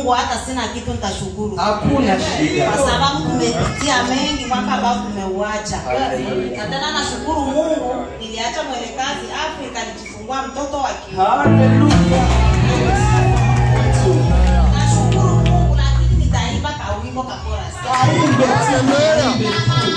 Mungu hata sina kitu nitashukuru. Hakuna shida. Kwa sababu tumepitia mengi mwaka ambao tumeuacha. Na tena nashukuru Mungu niliacha mwelekazi Afrika nikifungua mtoto wa kiume. Haleluya. Nashukuru Mungu lakini nitaimba kawimbo ka chorus. Kaimbe tu.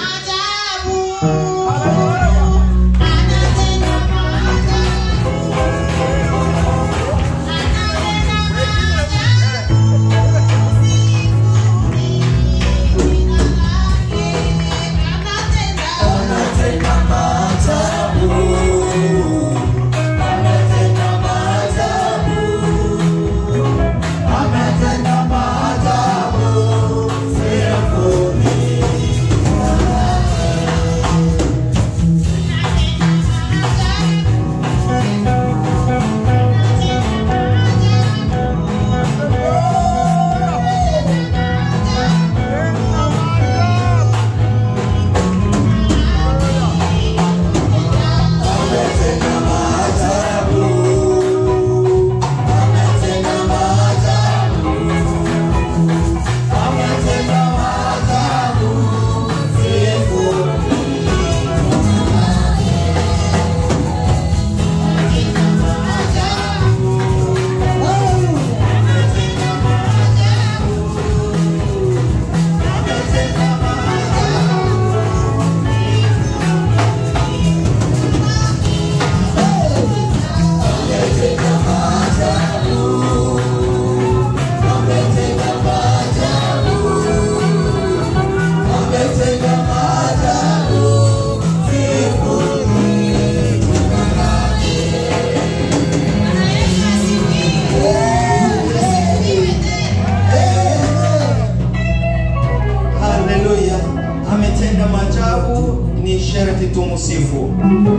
Haleluya. Ametenda maajabu, ni sharti tumsifu.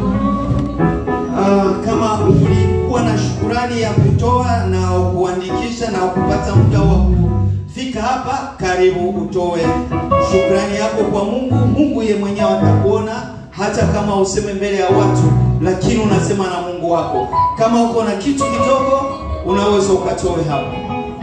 Ah, kama ulikuwa na shukurani ya kutoa na kuandikisha na kupata muda wa kufika hapa, karibu utoe shukrani yako kwa Mungu. Mungu ye mwenyewe atakuona hata kama useme mbele ya watu, lakini unasema na Mungu wako. Kama uko na kitu kidogo, unaweza ukatoe hapo.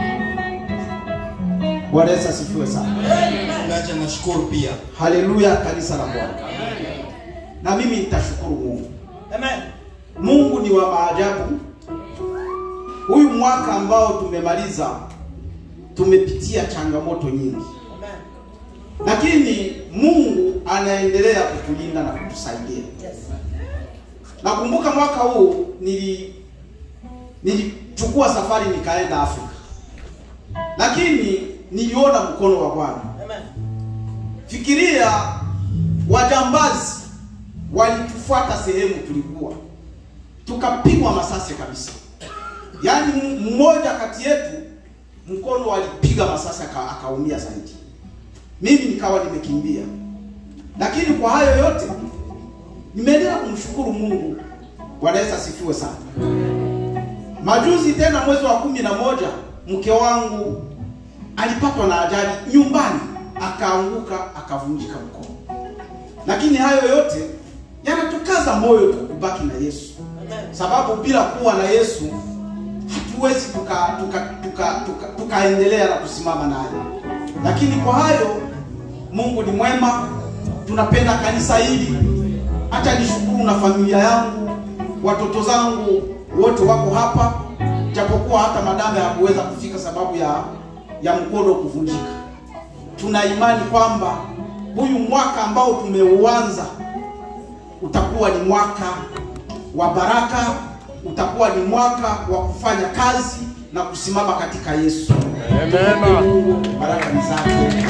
Bwana Yesu asifiwe sana. Ngaja nashukuru pia. Haleluya, kanisa la Bwana. Na mimi nitashukuru Mungu. Mungu ni wa maajabu. Huyu mwaka ambao tumemaliza tumepitia changamoto nyingi, lakini Mungu anaendelea kutulinda na kutusaidia. Nakumbuka mwaka huu nili nilichukua safari nikaenda Afrika, lakini niliona mkono wa Bwana. Fikiria wajambazi walitufuata sehemu tulikuwa, tukapigwa masasi kabisa. Yaani m- mmoja kati yetu mkono alipiga masasi aka- akaumia zaidi, mimi nikawa nimekimbia. Lakini kwa hayo yote nimeendelea kumshukuru Mungu. Bwana Yesu asifiwe sana. Majuzi tena mwezi wa kumi na moja mke wangu alipatwa na ajali nyumbani, akaanguka akavunjika mkono. Lakini hayo yote yanatukaza moyo tu kubaki na Yesu, sababu bila kuwa na Yesu hatuwezi tuka tuka tuka tuka tukaendelea na kusimama naye. Lakini kwa hayo Mungu ni mwema, tunapenda kanisa hili. Acha nishukuru na familia yangu, watoto zangu wote wako hapa, japokuwa hata madame hakuweza kufika sababu ya ya mkono kuvunjika. Tuna imani kwamba huyu mwaka ambao tumeuanza utakuwa ni mwaka wa baraka, utakuwa ni mwaka wa kufanya kazi na kusimama katika Yesu. Amen. Mungu baraka ni zake.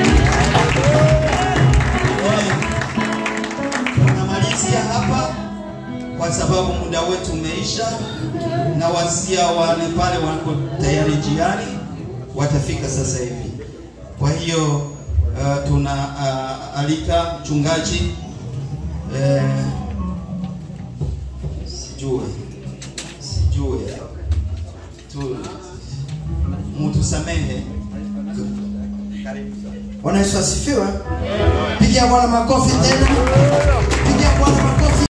Tunamalizia hapa kwa sababu muda wetu umeisha, na wasia wale pale wako tayari jiani watafika sasa hivi. Kwa hiyo uh, tuna uh, alika mchungaji eh, sijue sijue tu mutusamehe. Bwana Yesu asifiwe. Pigia Bwana makofi tena. Pigia Bwana makofi.